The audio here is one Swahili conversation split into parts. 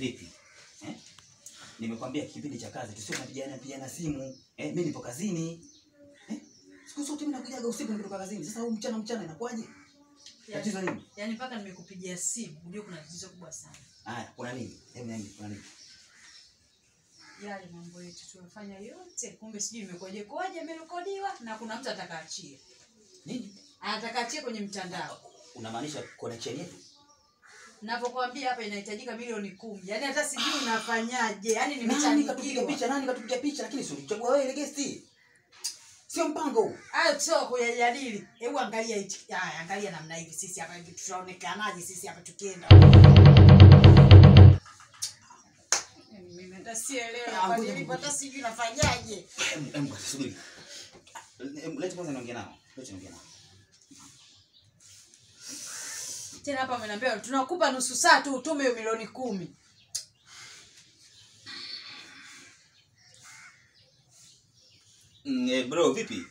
vipi eh? Nimekwambia kipindi cha kazi tusio tunapigana pigana simu eh, mimi nipo kazini eh? Siku zote mimi nakujaga usiku nikitoka kazini. Sasa huu mchana mchana inakuwaje? Tatizo nini? Yaani mpaka nimekupigia simu, unajua kuna tatizo kubwa sana. Haya, kuna nini? Hebu niambie, kuna nini? Yale mambo yetu tumefanya yote, kumbe sijui imekuwaje kwaje, imerekodiwa na kuna mtu atakaachie, Nini? atakaachie kwenye mtandao. Unamaanisha connection yetu? Ninapokuambia hapa inahitajika milioni kumi, yaani hata sijui unafanyaje, yaani Nani katupiga nimechangikiwa. picha? Nani katupiga picha? Lakini si ulichagua wewe ile guest. Sio mpango huu. Hayo sio kuyajadili. Hebu angalia hichi. Haya, angalia namna hivi sisi hapa hivi tutaonekanaje sisi hapa tukienda. Yaani Mimi hata sielewi Ah, hapa ngoja nilipo, hata ngoja. sijui nafanyaje. Em, em, subiri. Em, Leti kwanza niongee nao. Leti niongee nao. Tena hapa ameniambia tunakupa nusu saa tu utume hiyo milioni kumi. Mm, eh, bro vipi?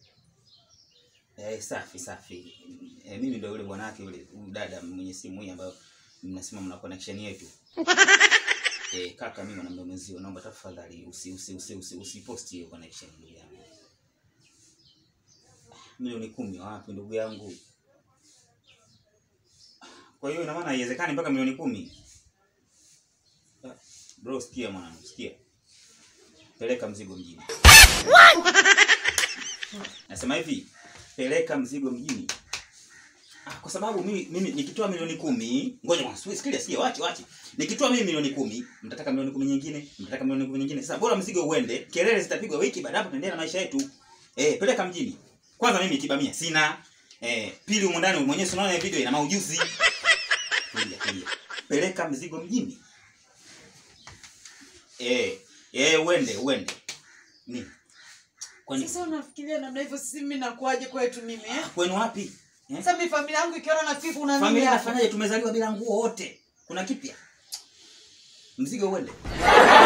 Eh, safi safi. Eh, mimi ndio yule bwanake yule huyu dada mwenye simu hii ambayo mnasema mna connection yetu. Eh, kaka mimi na mwenzio naomba tafadhali usi usi usi usi usipost hiyo connection ndugu yangu. Milioni kumi wapi ndugu yangu? Kwa hiyo ina maana haiwezekani mpaka milioni kumi. Ah, Bro sikia mwanangu, sikia. Peleka mzigo mjini. Nasema hivi, peleka mzigo mjini. Ah, kwa sababu mimi mimi nikitoa milioni kumi, ngoja kwanza, sikia sikia, sikia, wachi wachi. Nikitoa mimi milioni kumi, mtataka milioni kumi nyingine, mtataka milioni kumi nyingine. Sasa bora mzigo uende, kelele zitapigwa wiki baada hapo tuendelee na maisha yetu. Eh, peleka mjini. Kwanza mimi kibamia sina. Eh, pili humo ndani mwenyewe si unaona hii video ina maujuzi. Tulia, tulia. Peleka mzigo mjini. Eh, eh uende, uende. Nini? Kwani Sasa unafikiria namna hivyo sisi mimi nakuaje kwetu mimi eh? kwenu wapi? Eh? Sasa mimi familia yangu ikiona nafifu una nini Familia hapa? inafanyaje? Tumezaliwa bila nguo wote. Kuna kipya? Mzigo uende.